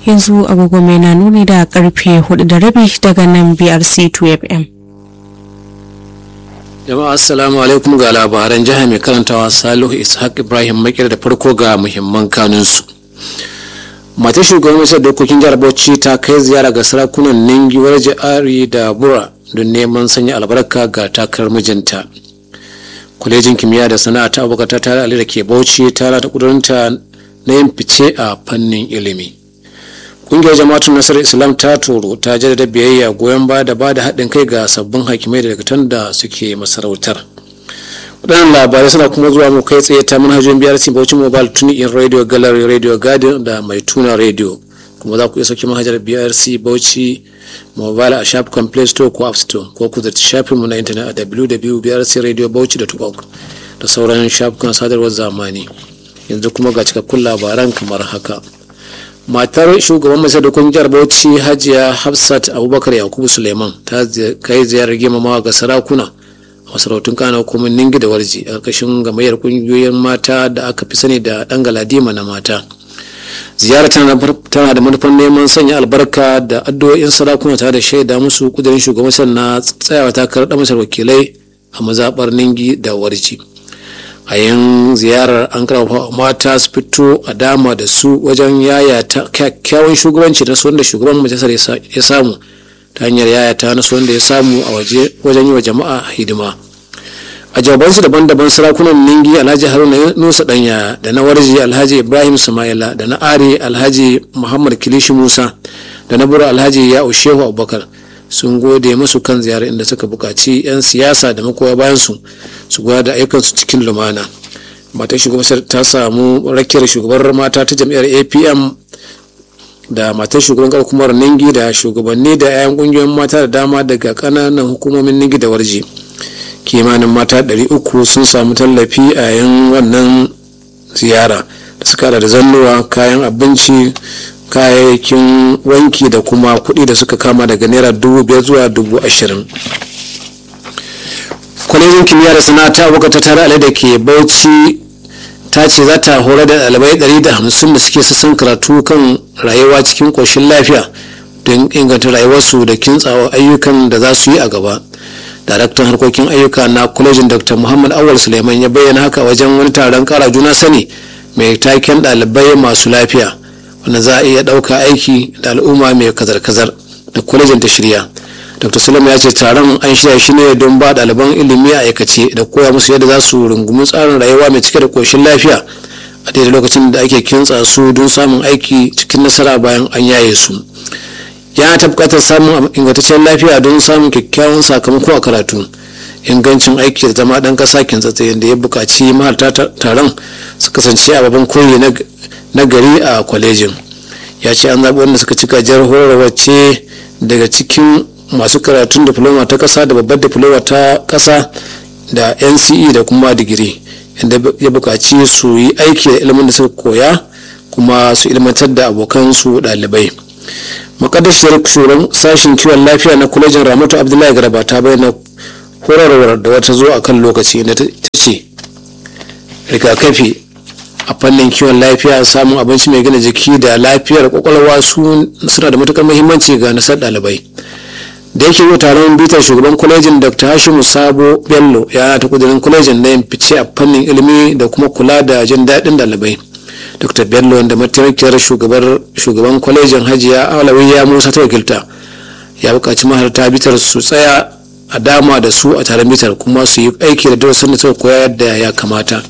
yanzu agogo mai na nuni da karfe hudu da rabi daga nan brc 2fm jama'a assalamu alaikum ga labaran jiha mai karantawa salihu ishaq ibrahim makir da farko ga muhimman kanunsu matar shugaban majalisar dokokin jihar bauchi ta kai ziyara ga sarakunan ningi warje ari da bura don neman sanya albarka ga takarar mijinta kwalejin kimiyya da sana'a ta abokata ta da ke bauchi ta rata kudurinta na yin fice a fannin ilimi ƙungiyar jama'atun nasarar islam ta toro ta jaddada biyayya goyon ba da ba da haɗin kai ga sabbin hakimai da dakatan da suke masarautar waɗannan labarai suna kuma zuwa mu kai tsaye ta manhajojin biyar bauchi mobile tuni in radio gallery radio garden da mai tuna radio kuma za ku iya sauke manhajar brc bauchi mobile a shafukan play store ko app store ko ku zarci shafinmu na intanet a www.brcradiobauchi.org da sauran shafukan sadarwar zamani yanzu kuma ga cikakkun labaran kamar haka matar shugaban majalisar dokokin jihar bauchi hajiya hafsat abubakar yakubu suleiman ta kai ziyarar girmamawa ga sarakuna a masarautun kana hukumar ningi da warji a ƙarƙashin gamayyar ƙungiyoyin mata da aka fi sani da ɗan galadima na mata ziyara tana da manufar neman sanya albarka da addu'o'in sarakuna tare da shaida musu kudirin shugaban na tsayawa takarar ɗan masar wakilai a mazaɓar ningi da warji a yin ziyarar an karfafa mata su fito a dama da su wajen yayata kyakkyawan shugabanci na wanda shugaban majalisar ya samu ta hanyar yayata na wanda ya samu a waje wajen yi wa jama'a hidima a jawabansu daban-daban sarakunan ningi alhaji haruna nusa danya da na warji alhaji ibrahim sumaila da na ari alhaji muhammad kilishi musa da na bura alhaji ya shehu abubakar sun gode musu kan ziyarar inda suka buƙaci 'yan siyasa da makoya bayansu su gwada da ayyukansu cikin lumana matar shugaban ta samu rakiyar shugabar mata ta jam'iyyar apm da matar shugaban hukumar ningi da shugabanni da 'ya'yan ƙungiyoyin mata da dama daga ƙananan hukumomin ningi da warji kimanin mata 300 sun samu tallafi a yayin wannan ziyara da suka da zannuwa kayan abinci kayayyakin wanki da kuma kuɗi da suka kama daga naira dubu biyar zuwa dubu ashirin kwalejin kimiyya da sana'a ta buga ta tare da ke bauchi ta ce za ta horar da ɗalibai ɗari da hamsin da suke sassan karatu kan rayuwa cikin ƙoshin lafiya don inganta rayuwarsu da kintsawa ayyukan da za su yi a gaba daraktan harkokin ayyuka na kwalejin dr muhammad awal suleiman ya bayyana haka wajen wani taron kara juna sani mai taken ɗalibai masu lafiya wanda za a iya ɗauka aiki da al'umma mai kazar-kazar da kwalejin ta shirya dr salam ya ce taron an shirya shi ne don ba ɗaliban ilimi a aikace da koya musu yadda za su rungumi tsarin rayuwa mai cike da ƙoshin lafiya a daidai lokacin da ake kintsa su don samun aiki cikin nasara bayan an yaye su ya ta buƙatar samun ingantaccen lafiya don samun kyakkyawan sakamako a karatu ingancin aiki da zama ɗan ƙasa kintsatse da ya buƙaci mahalarta taron su kasance a babban koyi na gari a kwalejin ya ce an zaɓi wanda suka cika jar horarwa ce daga cikin masu karatun diploma ta ƙasa da babbar diploma ta ƙasa da nce da kuma digiri inda ya buƙaci su yi aiki da ilimin da suka koya kuma su ilmantar da abokansu ɗalibai makaddashiyar shugaban sashen kiwon lafiya na kwalejin ramatu abdullahi garba ta bayyana horarwar da wata zo a kan lokaci da ta ce rigakafi a fannin kiwon lafiya samun abinci mai gina jiki da lafiyar kwakwalwa suna da matukar muhimmanci ga nasar ɗalibai da yake yi taron bitar shugaban kwalejin dr hashimu sabo bello ya ta kudirin kwalejin na yin fice a fannin ilimi da kuma kula da jin daɗin ɗalibai dr bello wanda mataimakiyar shugaban kwalejin hajiya alawiya musa ta wakilta ya buƙaci mahalarta bitar su tsaya a dama da su a taron bitar kuma su yi aiki da darasin da suka koya yadda ya kamata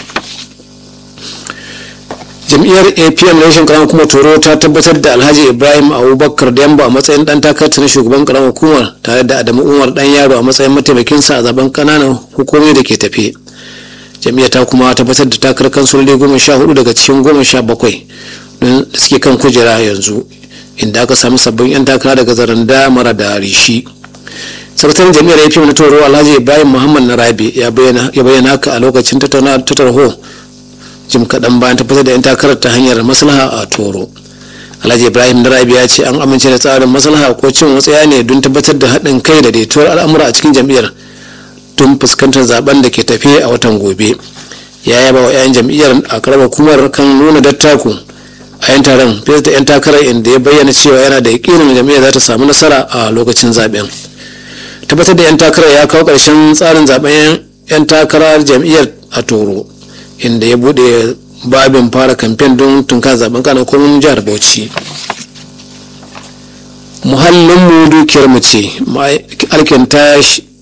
jam'iyyar apm rashin karamar kuma toro ta tabbatar da alhaji ibrahim abubakar demba a matsayin dan takarta na shugaban karamar hukumar tare da adamu umar dan yaro a matsayin mataimakinsa a zaben kananan hukumomi da ke tafe jam'iyyar ta kuma tabbatar da takarar kansuloli goma sha hudu daga cikin goma sha bakwai da suke kan kujera yanzu inda aka sami sabbin 'yan takara daga zaranda mara da rishi sakataren jami'ar apm na toro alhaji ibrahim muhammad na rabe ya bayyana haka a lokacin tattauna ta tarho jim kaɗan bayan tabbatar da 'yan takarar ta hanyar maslaha a toro alhaji ibrahim na rabe ya ce an amince da tsarin maslaha ko cin watsaya ne don tabbatar da haɗin kai da daituwar al'amura a cikin jam'iyyar don fuskantar zaben da ke tafe a watan gobe ya yaba wa 'yan jam'iyyar a karamar hukumar kan nuna dattaku a yan taron fiye da yan takarar inda ya bayyana cewa yana da yakinin jam'iyyar za ta samu nasara a lokacin zaben tabbatar da yan takarar ya kawo ƙarshen tsarin zaben yan takarar jam'iyyar a toro inda ya bude babin fara kamfen don tunka zaben kana komin jihar bauchi muhallinmu dukiyarmu ce alkinta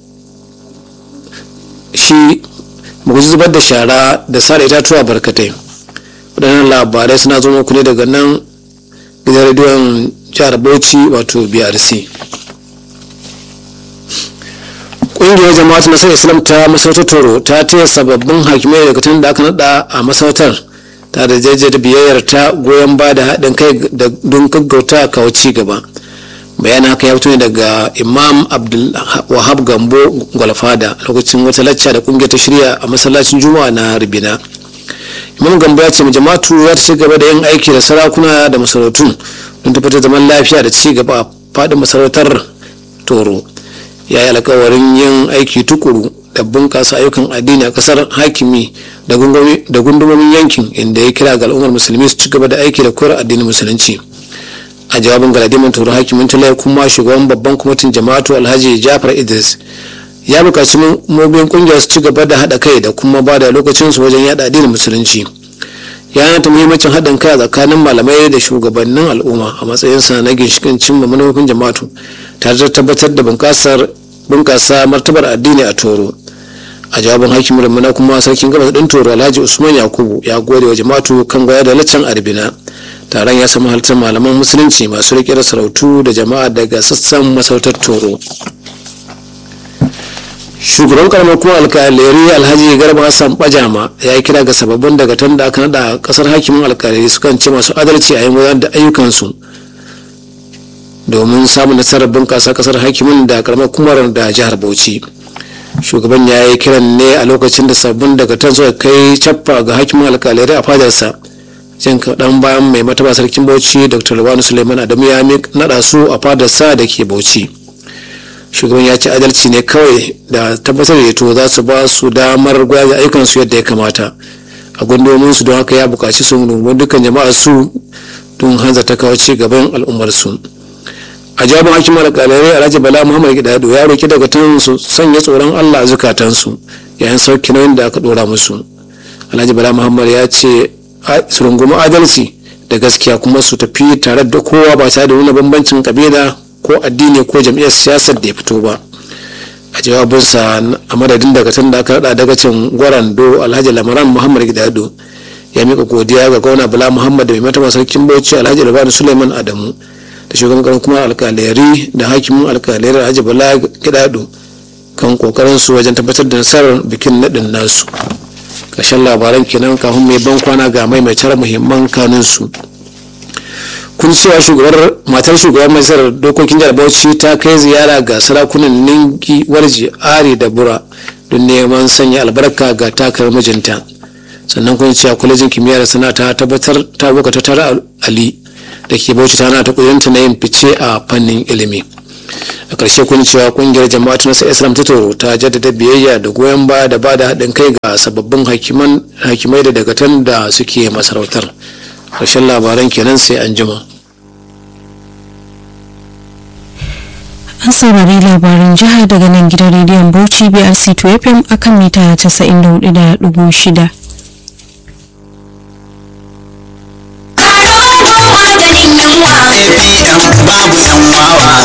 shi mu zubar da shara da sare itatuwa barkatai waɗannan labarai suna zo muku ne daga nan gidan rediyon jihar bauchi wato brc ƙungiyar jama'atu nasarar islam ta masarautar toro ta taya sababbin hakimai daga tun da aka nada a masarautar ta da jajjar biyayyar ta goyon ba da haɗin kai don gaggauta kawo ci gaba bayanin haka ya fito ne daga imam abdulwahab gambo gwalfada lokacin wata lacca da kungiyar ta shirya a masallacin juma'a na ribina imam gambo ya ce jama'atu za ta ci gaba da yin aiki da sarakuna da masarautu don tabbatar zaman lafiya da ci gaba a faɗin masarautar toro ya yi alkawarin yin aiki tukuru da bunƙasa ayyukan addini a ƙasar hakimi da gundumomin yankin inda ya kira ga al'ummar musulmi su ci gaba da aiki da koyar addinin musulunci a jawabin galadiman turu hakimin tulai kuma shugaban babban kwamitin jama'atu alhaji jafar idris ya buƙaci mobin ƙungiyar su ci gaba da haɗa kai da kuma ba da lokacinsu wajen yada addinin musulunci ya ta muhimmancin haɗin kai tsakanin malamai da shugabannin al'umma a matsayinsa na ginshikin cimma manufofin jama'atu tare da tabbatar da bunƙasa martabar addini a toro a jawabin hakimin rumuna kuma sarkin gabas ɗin toro alhaji usman yakubu ya gode wa jama'atu kan gwaya da laccan arbina taron ya samu halittar malaman musulunci masu riƙe da sarautu da jama'a daga sassan masautar toro shugaban karamar kuma alkaleri alhaji garba hassan bajama ya yi kira ga sababbin daga tun da aka nada kasar hakimin alkaleri sukan ce masu adalci a yin gudanar da ayyukansu domin samun nasarar bunƙasa kasar hakimin da karamar kumar da jihar bauchi shugaban ya yi kiran ne a lokacin da sabbin daga tan suka kai cappa ga hakimin alkaleri a fadarsa jin kaɗan bayan mai mataba sarkin bauchi dr lawanu suleiman adamu ya naɗa su a fadarsa da ke bauchi shugaban ya ci adalci ne kawai da tabbatar da to za su ba su damar gwada ayyukansu yadda ya kamata a gundumomin su don haka ya buƙaci su nuna dukkan jama'a su don hanzar ta kawo ci gaban al'ummar su a jawabin hakimar alƙalai alhaji bala muhammad gidado ya roki daga tun su sanya tsoron allah a zukatansu yayin sauki nauyin da aka ɗora musu alhaji bala muhammad ya ce su rungumi adalci da gaskiya kuma su tafi tare da kowa ba tare da nuna bambancin kabila ko addini ko jam'iyyar siyasar da ya fito ba a jawabinsa a madadin daga tun da aka rada dagacin gwarando alhaji lamaran muhammad gidado ya mika godiya ga gwamna bala muhammad da mai mataba sarkin bauchi alhaji labani suleiman adamu da shugaban karan kuma alkaleri da hakimin alkaleri alhaji bala gidado kan kokarin su wajen tabbatar da nasarar bikin nadin nasu ƙarshen labaran kenan kafin mai ban kwana ga maimaitar muhimman kanunsu kun cewa shugabar matar shugaban majalisar dokokin jihar bauchi ta kai ziyara ga sarakunan ningi warji ari da bura don neman sanya albarka ga takar mijinta sannan kun cewa kwalejin kimiyyar sana ta tabbatar ta buka ta tara ali da ke bauchi tana ta kudinta na yin fice a fannin ilimi a ƙarshe kun cewa kungiyar jama'atu na islam ta toro ta jaddada biyayya da goyon baya da ba da haɗin kai ga sababbin hakimai da dagatan da suke masarautar ƙarshen labaran kenan sai an jima. an saurari labarin jiha daga nan gidan rediyon bauchi brc 2 fm akan mita 94.6 babu yan wawa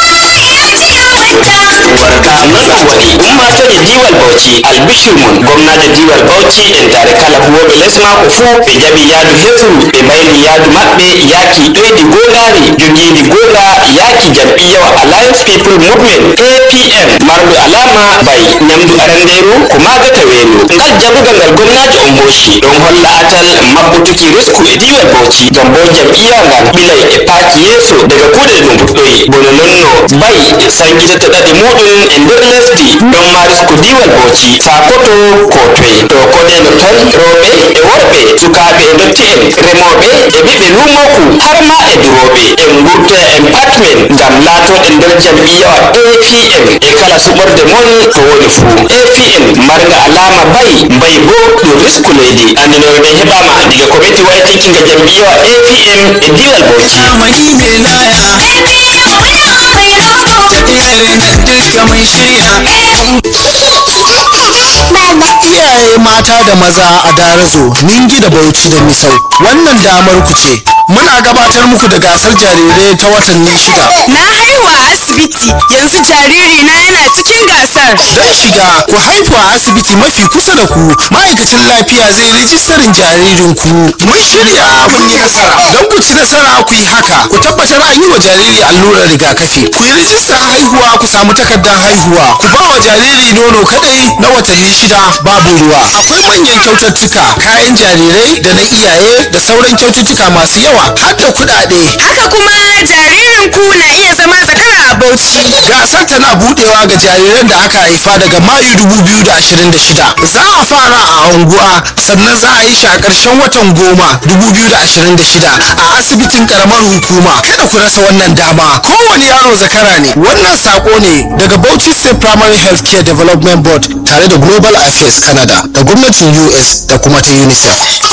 barka nuna wani umma ta da diwal bauchi albishir mun gwamna da diwal bauchi en tare kala huwoɓe lesma ko fuu ɓe jaɓi yaadu hesru ɓe mayri yaadu maɓɓe yaaki ɗoyɗi golari jogiidi gola yaaki jam'iyyawa alliance people movement apm marɗo alama bay nyamdu aranderu ko magata weelo ngal jaɓugal ngal gwamnajo on hoshi ɗon holla atal mabbutuki risku e diwal bauchi ngam bo jam'iyya ngal ɓilay e paaki yeeso daga kuuɗe ɗum fuɗɗoyi bono nonno bay sankitata ɗaɗi muɗum e nder lesdi ɗon mari kudiwal bauchi sakoto kotwe to kodeno ton rewɓe e worɓe sukaɓe e dotti'en remoɓe e ɓiɓɓe lumoku har ma e duroɓe en gurtoya en pat men ngam latoɗen nder jam'iyawa apm e kala suɓorde mon to woni fuu apm marga alama bayi bayi bo ɗum risku leydi andinoɓe ɓe heɓama diga komiti waytikinga jam'iyawa apm e diwal bauchi zamani ne laya tafiyar nan duka mun shirya iyaye mata da maza a darazo ningi da bauchi da misau wannan damar ku ce muna gabatar muku da gasar jarirai ta watanni shida Na haihu a asibiti yanzu jariri na yana cikin gasar. don shiga ku haifu a asibiti mafi kusa da ku ma'aikacin lafiya zai rijistarin jaririnku mun shirya mun yi nasara don ku ci nasara ku yi haka ku tabbatar an yi wa jariri allurar rigakafi ku yi rijistar haihuwa ku samu takardar haihuwa ku ba wa jariri nono kadai na watanni shida babu ruwa akwai manyan kyaututtuka kayan jarirai da na iyaye da sauran kyaututtuka masu yawa har da kuɗaɗe Haka kuma jaririn ku na iya zama zakara a Bauchi. gasar tana budewa ga jariran da aka haifa daga mayu 2026 za a fara a unguwa sannan za a yi shi a ƙarshen watan goma 2026 a asibitin karamar hukuma kada ku rasa wannan dama kowane yaro zakara ne wannan sako ne daga bauchi state primary health care development board tare da global affairs canada da gwamnatin us da kuma ta unicef